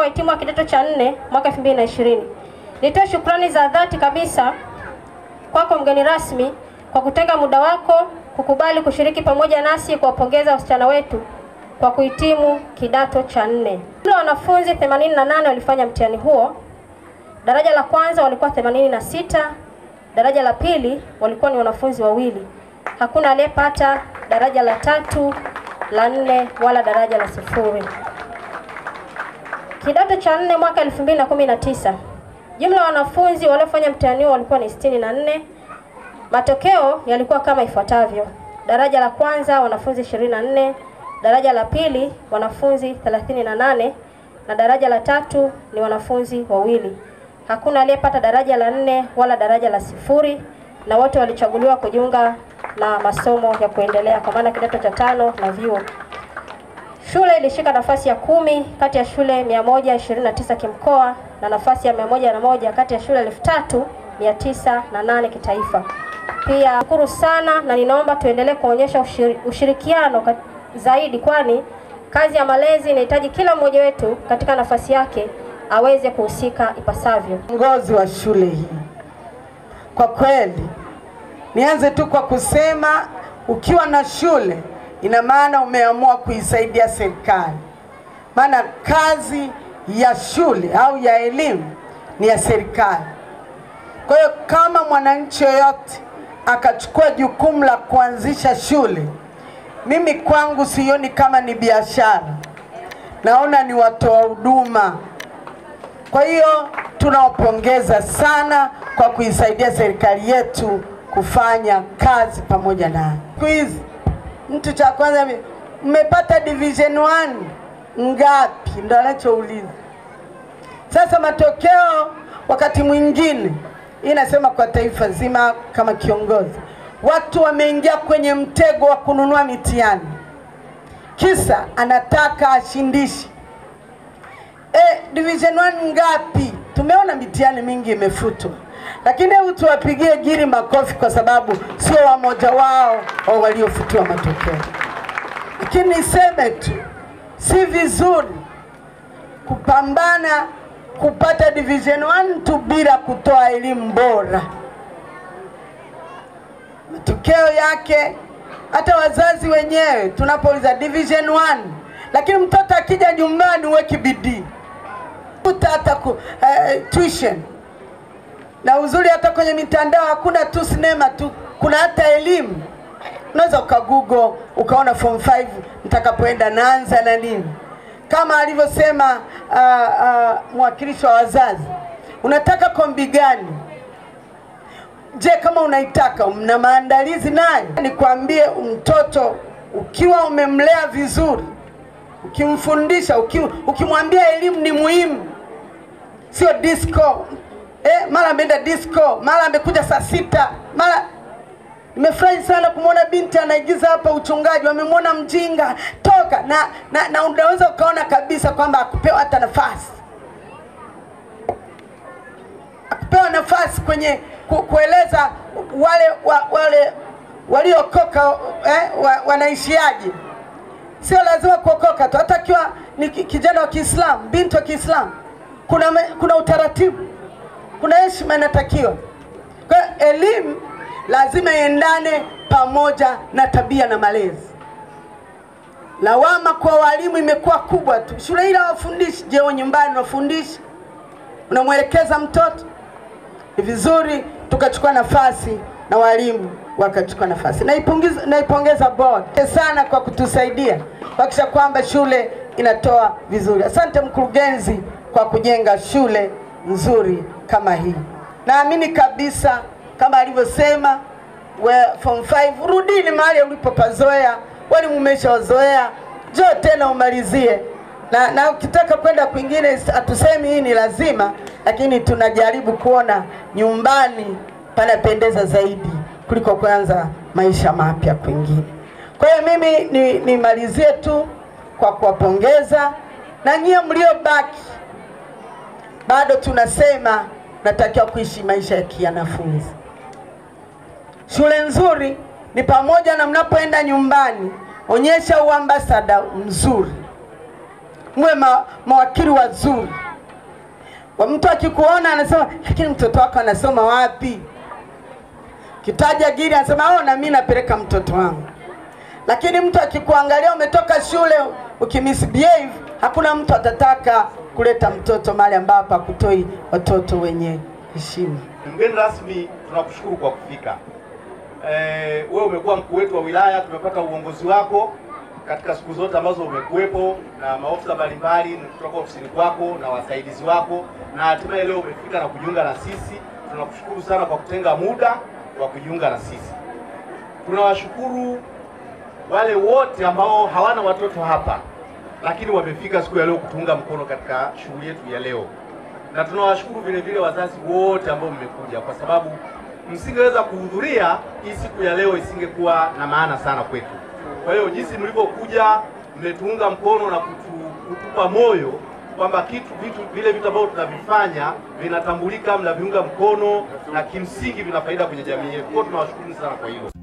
wahitimu wa kidato cha nne mwaka 2020. Nitoe shukrani za dhati kabisa kwako mgeni rasmi kwa kutenga muda wako kukubali kushiriki pamoja nasi kuwapongeza wasichana wetu kwa kuhitimu kidato cha nne. Jumla wanafunzi 88 walifanya mtihani huo. Daraja la kwanza walikuwa 86, daraja la pili walikuwa ni wanafunzi wawili. Hakuna aliyepata daraja la tatu, la nne wala daraja la sifuri. Kidato cha nne mwaka 2019 jumla ya wanafunzi waliofanya mtihani huo walikuwa ni 64. Matokeo yalikuwa kama ifuatavyo: daraja la kwanza wanafunzi 24, daraja la pili wanafunzi 38 na daraja la tatu ni wanafunzi wawili. Hakuna aliyepata daraja la nne wala daraja la sifuri, na wote walichaguliwa kujiunga na masomo ya kuendelea kwa maana kidato cha tano na vyuo. Shule ilishika nafasi ya kumi kati ya shule 129 kimkoa na nafasi ya 101 kati ya shule 3908 kitaifa. Pia shukuru sana na ninaomba tuendelee kuonyesha ushiri, ushirikiano kat, zaidi kwani kazi ya malezi inahitaji kila mmoja wetu katika nafasi yake aweze kuhusika ipasavyo. Uongozi wa shule hii, kwa kweli, nianze tu kwa kusema ukiwa na shule ina maana umeamua kuisaidia serikali, maana kazi ya shule au ya elimu ni ya serikali. Kwa hiyo kama mwananchi yoyote akachukua jukumu la kuanzisha shule, mimi kwangu sioni kama ni biashara, naona ni watoa huduma. Kwa hiyo tunawapongeza sana kwa kuisaidia serikali yetu kufanya kazi pamoja na siku hizi. Mtu cha kwanza, mmepata division 1 ngapi? Ndo anachouliza. Sasa matokeo wakati mwingine inasema kwa taifa zima, kama kiongozi, watu wameingia kwenye mtego wa kununua mitihani, kisa anataka ashindishe. E, division 1 ngapi? Tumeona mitihani mingi imefutwa, lakini hebu tuwapigie giri makofi kwa sababu sio wamoja wao wa waliofutiwa matokeo. Lakini niseme tu, si vizuri kupambana kupata division 1 tu bila kutoa elimu bora. Matokeo yake hata wazazi wenyewe tunapouliza division 1, lakini mtoto akija nyumbani uweki bidii kuta hata ku, eh, tuition na uzuri, hata kwenye mitandao hakuna tu sinema tu, kuna hata elimu. Unaweza ukagoogle ukaona form 5 mtakapoenda naanza na nini kama alivyosema uh, uh, mwakilishi wa wazazi, unataka kombi gani? Je, kama unaitaka mna maandalizi nayo? Nikwambie, mtoto ukiwa umemlea vizuri, ukimfundisha, ukimwambia elimu ni muhimu, sio disco eh, mara ameenda disco, mara amekuja saa sita, mara Nimefurahi sana kumwona binti anaigiza hapa uchungaji, wamemwona mjinga toka na, na, na unaweza ukaona kabisa kwamba akupewa hata nafasi, akupewa nafasi kwenye ku, kueleza wale wa, wale waliokoka eh, wa, wanaishiaje. Sio lazima kuokoka tu, hata akiwa ni kijana wa Kiislamu, binti wa Kiislamu, kuna, kuna utaratibu, kuna heshima inatakiwa. Kwa hiyo elimu lazima iendane pamoja na tabia na malezi. Lawama kwa walimu imekuwa kubwa tu, shule ile hawafundishi. Je, nyumbani unafundisha? Unamwelekeza mtoto? Ni vizuri tukachukua nafasi na walimu wakachukua nafasi. Naipongeza, naipongeza board sana kwa kutusaidia kuhakikisha kwamba shule inatoa vizuri. Asante mkurugenzi kwa kujenga shule nzuri kama hii. Naamini kabisa kama alivyosema form 5 rudini mahali ulipopazoea, walimu umeshawazoea, njoo tena umalizie na, na ukitaka kwenda kwingine, hatusemi hii ni lazima, lakini tunajaribu kuona nyumbani panapendeza zaidi kuliko kuanza maisha mapya kwingine. Kwa hiyo mimi nimalizie ni tu kwa kuwapongeza na nyie mliobaki, bado tunasema natakiwa kuishi maisha ya kianafunzi. Shule nzuri ni pamoja na mnapoenda nyumbani, onyesha uambasada mzuri, muwe ma, mawakili wazuri. Wa mtu akikuona anasema, lakini mtoto wako anasoma wapi? Kitaja giri anasema, oh, na mimi napeleka mtoto wangu. Lakini mtu akikuangalia umetoka shule ukimisbehave, hakuna mtu atataka kuleta mtoto mahali ambapo hakutoi watoto wenye heshima. Mgeni rasmi, tunakushukuru kwa kufika. Eh, wewe umekuwa mkuu wetu wa wilaya, tumepata uongozi wako katika siku zote ambazo umekuwepo na maofisa mbalimbali kutoka ofisini kwako na wasaidizi wako, na hatimaye leo umefika na kujiunga na sisi. Tunakushukuru sana kwa kutenga muda wa kujiunga na sisi. Tunawashukuru wale wote ambao hawana watoto hapa, lakini wamefika siku ya leo kutuunga mkono katika shughuli yetu ya leo na tunawashukuru vile vile wazazi wote ambao mmekuja, kwa sababu msingeweza kuhudhuria hii siku ya leo isingekuwa na maana sana kwetu. Kwa hiyo jinsi mlivyokuja, mmetuunga mkono na kutu, kutupa moyo kwamba kitu vitu vile vitu ambavyo tunavifanya vinatambulika, mnaviunga mkono na kimsingi vina faida kwenye jamii yetu. Kwa hiyo tunawashukuru sana kwa hilo.